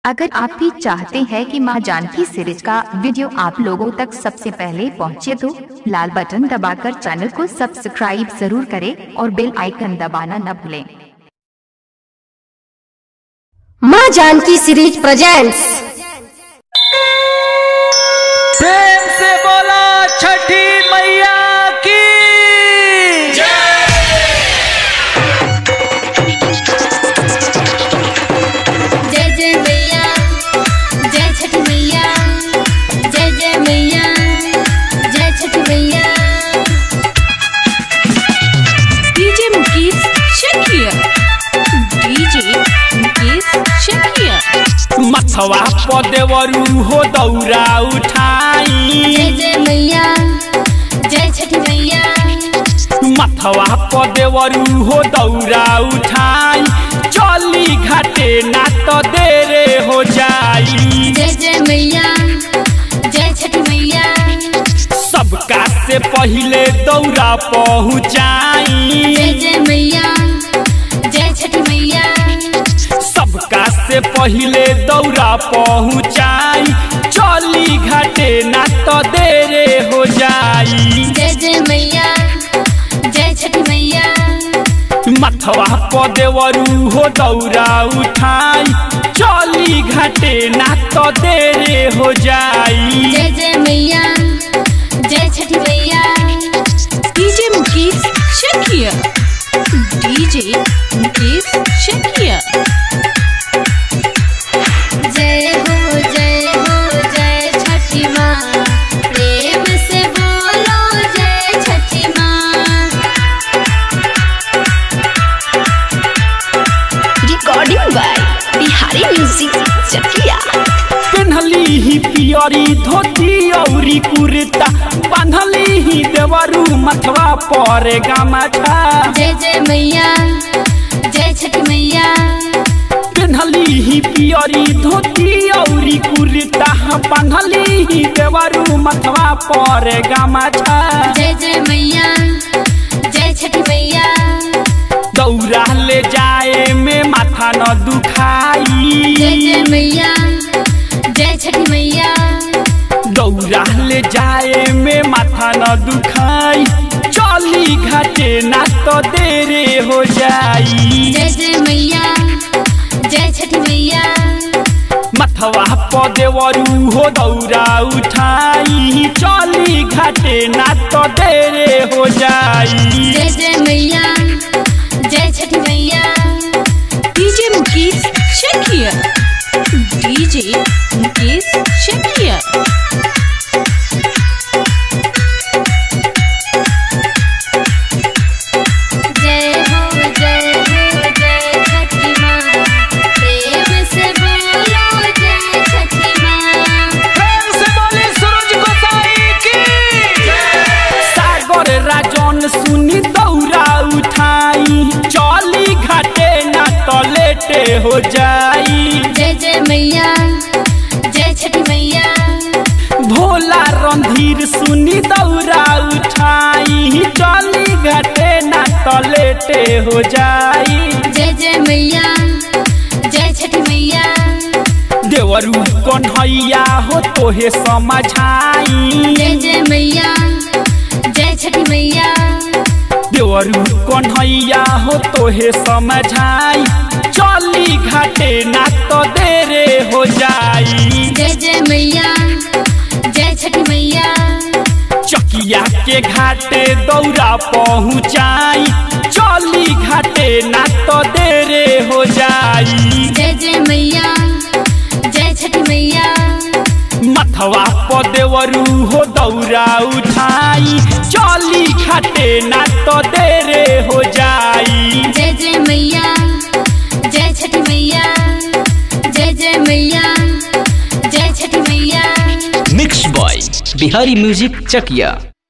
अगर आप भी चाहते हैं कि मां जानकी सीरीज का वीडियो आप लोगों तक सबसे पहले पहुंचे तो लाल बटन दबाकर चैनल को सब्सक्राइब जरूर करें और बेल आइकन दबाना न भूलें माँ जानकी सीरीज प्रेजेंट्स प्रेम से बोला छठी मैया की जय जय मैया जय छठ मैया जय जय मैया जय छठ मैया DJ Mukesh Shakia. DJ Mukesh Shakia. मथवा पदेवरू हो दौरा उठाई जय जय मैया जय छठ मैया मथवा पदेवरू हो दौरा उठाई चली घाटे ना तो देरे हो जाई जय जय मैया जय छठ मैया सबका से पहिले दौरा पहुँचाई जय जय मैया जय छठ मैया सबका से पहिले दौरा पहुँचाई चली घाटे ना तो देरे हो जाई जय जय मैया जय छठ मैया मथवा पदेवरू हो दौरा उठाई चली घाटे ना तो देरे हो जाई जय जय मैया जय छठ मैया DJ Mukesh Shakia. DJ Mukesh Shakia. जय हो जय हो जय छठी माँ प्रेम से बोलो जय छठी माँ recording by Bihari music Chakiya पेन्हली ही पियरी धोती औरी कुर्ता बांधली ही देवरू मथवा पर गमछा जय जय मैया जय छठ मैया पेन्हली ही पियरी धोती औरी कुर्ता बांधली ही देवरू मथवा पर गमछा जय जय मैया जय छठ मैया दौरा ले जाए में माथा न दुखाई जय जय मैया जय छठ मैया दौरा ले जाए में माथा न दुखाई चली घाटे ना तो देरे हो जाई जय जय मैया जय छठ मैया मथवा पदेवरू हो दौरा उठाई चली घाटे ना तो देरे हो जाई जय जय मैया जय छठ मैया DJ Mukesh Shakia. DJ Mukesh Shakia. जय हो जय हो जय छठी माँ प्रेम से बोलो जय छठी माँ सागर राजन सुनी दौरा उठाई चली घाटे ना तो लेटे हो जाई जय जय मैया जय छठी मैया भोला रणधीर सुनी दौरा उठाई चली घाटे ना तो लेटे हो जाई जय जय मैया जय छठी मैया देवरू कन्हैया हो तोहे समझाई जय जय मैया जय छठी मैया देवरू कन्हैया हो तोहे समझाई चली घाटे ना तो देरे हो जाई जय जय मैया जय छठी मैया चकिया के घाटे दौरा पहुँचाई चली घाटे ना तो देरे हो जाई जय जय मैया जय छठी मैया मथवा पदेवरू हो दौरा उठाई चली घाटे ना तो देरे हो जाई जय जय मैया जय छठी मैया जय जय मैया जय छठी मैया mix by Bihari music Chakiya